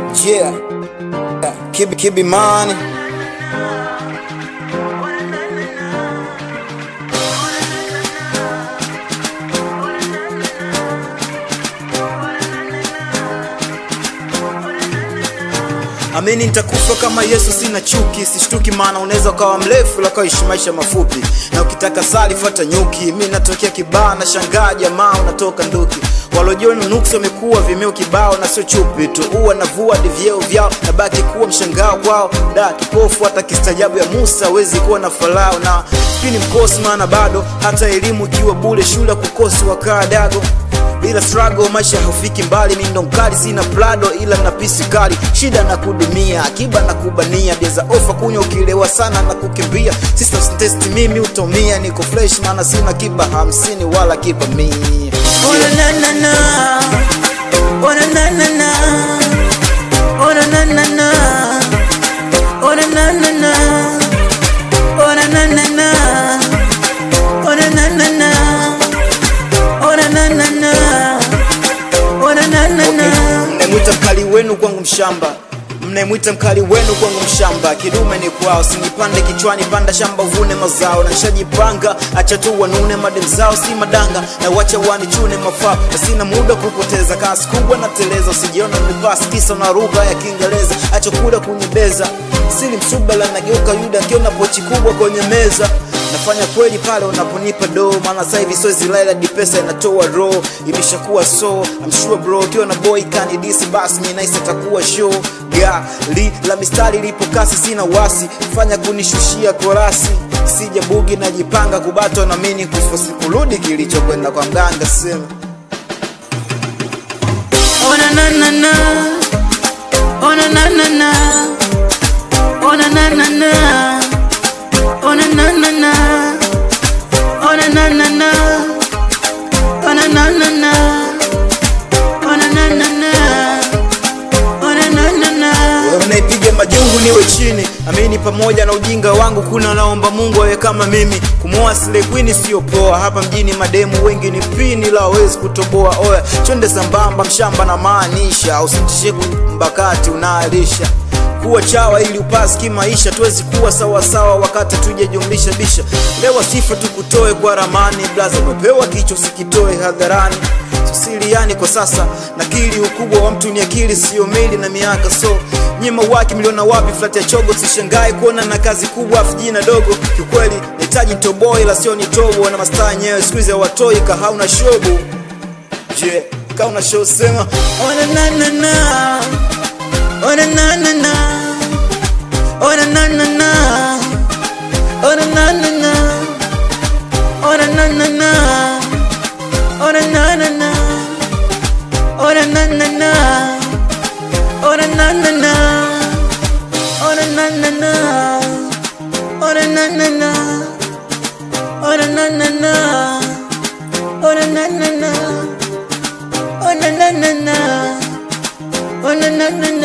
Yeah, keep it, keep it money. Amini nitakufa kama Yesu, sina chuki, sishtuki, maana unaweza ukawa mrefu la kaishi maisha mafupi, na ukitaka sali fuata nyuki. Mi natokea kibaa na shangaa, jamaa unatoka nduki. Walojiona nuksi wamekuwa vimeo kibao, na sio chupi tu, uwa na vua hadi vyeo vyao, na baki kuwa mshangao kwao. Da kipofu hata kistajabu ya Musa hawezi kuwa na Farao, na pini mkosi, maana bado hata elimu ikiwa bure, shule kukosi wakaa dago bila struggle maisha haufiki mbali, mi ndo mkali, sina plado ila na pisi kali, shida na kudumia, akiba na kubania, bieza ofa kunywa, ukilewa sana na kukimbia, sister test mimi utomia, niko fresh maana sina kiba hamsini wala kiba mia. Oh na na na na. Oh na na na na. Oh na na na na. Oh na na na na. Oh na na na na. Oh na na na na. Oh na na na na. Oh na na na na. mnaemwita mkali wenu kwangu mshamba mnaemwita mkali wenu kwangu mshamba kidume ni kwao sinipande kichwani panda shamba uvune mazao na nishajipanga acha tu wanune madem zao si madanga na wacha wanichune mafao na sina muda kupoteza kasi kubwa na teleza usijiona mipasi kisa na lugha ya kiingereza acha kula kunyebeza sili msubala nageuka yuda akiona pochi kubwa kwenye meza nafanya kweli pale unaponipa do maana sasa hivi sozi laila dipesa inatoa ro imeshakuwa so I'm sure bro ukiwa na boy kanidisi basi mi nice atakuwa show gali la mistari lipo kasi sina wasi fanya kunishushia korasi sija bugi najipanga kubatwa na mini kufosi kurudi kilichokwenda kwa mganga sema Oh na na na na. Oh na na na na. Oh na na na na. Oh na na na na. Oh na na na na. Oh na na na na. Oh na na na na. Oh na na na na. Wewe mnaipiga majungu niwe chini amini pamoja na ujinga wangu kuna naomba mungu awe kama mimi kumwoa Slay Queen sio poa hapa mjini mademu wengi ni pini la hawezi kutoboa oya chonde sambamba mshamba na maanisha usitishe mbakati unaalisha kuwa chawa ili upasi kimaisha tuwezi kuwa sawasawa wakati tujajumlisha bisha lewa sifa tukutoe kwa ramani blaza umepewa kichwa usikitoe hadharani siliani kwa sasa nakili ukubwa wa mtu ni akili sio mili na miaka so nyima waki miliona wapi flat ya chogo sishangae kuona na kazi kubwa afu jina dogo kiukweli nahitaji toboy la sio nitobo na mastaa yenyewe siku hizi hawatoi kahauna shobo je kauna show sema Oh na na na na. Oh na na na na. Oh na na na na. Oh na na na na. Oh na na na na. Oh na na na na. Oh na na na na. Oh na na na na. Oh na na na na. Oh na na na na. Oh na na na na. Oh na na na na. Oh na na na na. Oh na na na